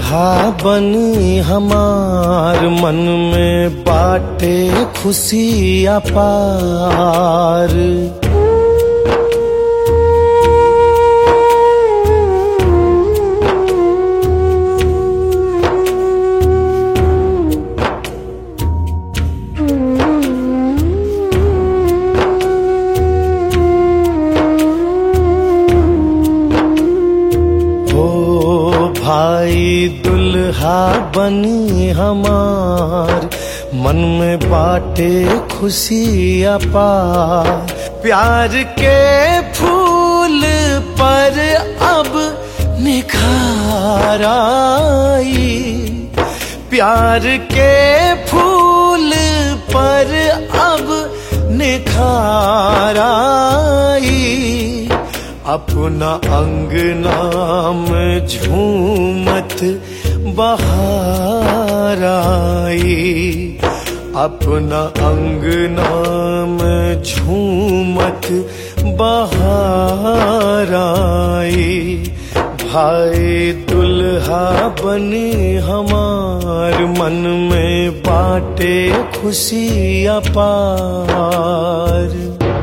दुल्हा बनी हमार मन में बाटे खुशी अपार हो भाई दुल्हा बनी हमार मन में बाटे खुशी अपार प्यार के फूल पर अब निखार आई प्यार के फूल पर अब निखार आई अपना अंग नाम झूमत बहार आई अपना अंग नाम झूमत बहार आई भाई दुल्हा बने हमार मन में बाटे खुशी अपार